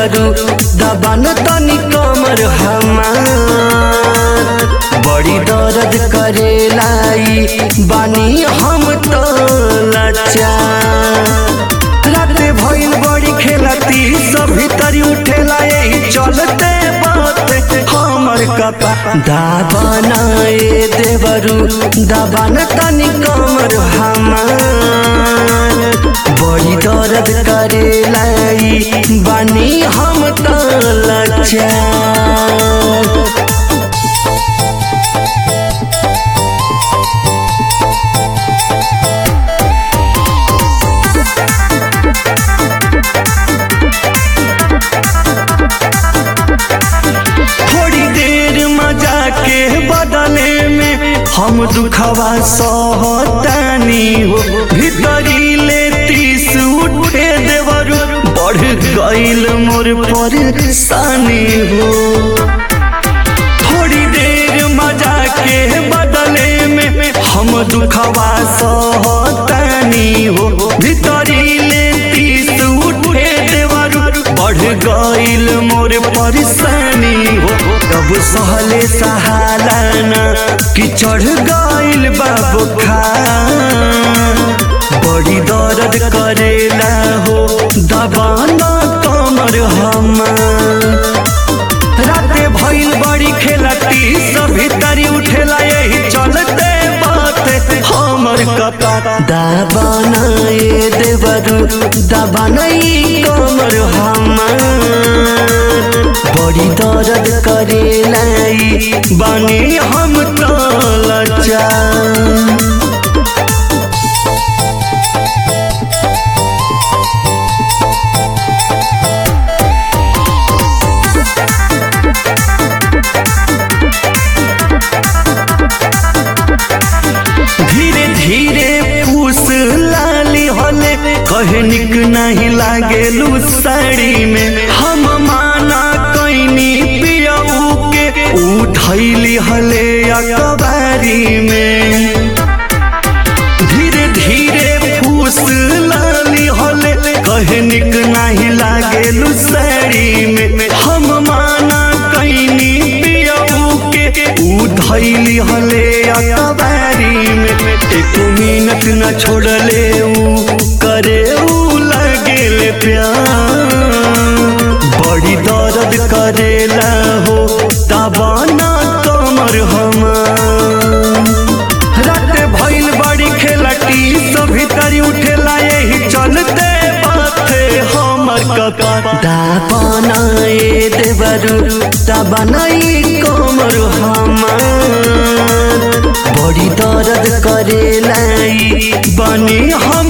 देवरू दबन तनी कमर हमार बड़ी दर्द करेलाई बानी हम तो लाचार राते भइल बड़ी खेलती सभी तरी उठेला यही चलते बात हमर कपा दाबनाए देवरू दबन तनी कमर हमार बड़ी दर्द करेलाई बानी हम तो लाचार थोड़ी देर मजा के बदले में हम दुखवा सहतानी हो भीतरी ले तीस उठे देवरू बढ़ गईल मोर परेशानी हो थोड़ी देर मजा के बदले में हम दुखवा सहतानी हो भीतरी ले तीस उठे देवरू बढ़ गईल मोर परेशानी हो तब सहले सहालाना कि चढ़ गईल बाबू खा बड़ी दर्द करेला हो दबाना कमर हमार राते भइल बड़ी खेलती सभी तरी उठेला यही चलते बात हमर कपा दाबनाए देवरू दबनाई कमर हमार बड़ी दर्द करेलाई बानी हम तो लाचार धीरे धीरे पूस लाली होले कहे निक नहीं लागेलू साड़ी में हम माना कैनी पियऊ के उठैली हले अकबारी में धीरे धीरे फूस लाली होले कहे निक नहीं लागेलू साड़ी में हम माना कैनी पियऊ के उधैली हले अकबारी में एक मिनट न छोड़ले ऊ करे ऊ लगेले प्यार बड़ी दर्द करेला हो दबाना कमर हमार रात भइल बड़ी खेलटी सभी तरी उठेला यही चलते बाते हमर कका दापनाए देवरू दबनाई कमर हमार बड़ी दर्द करेलाई बनी हम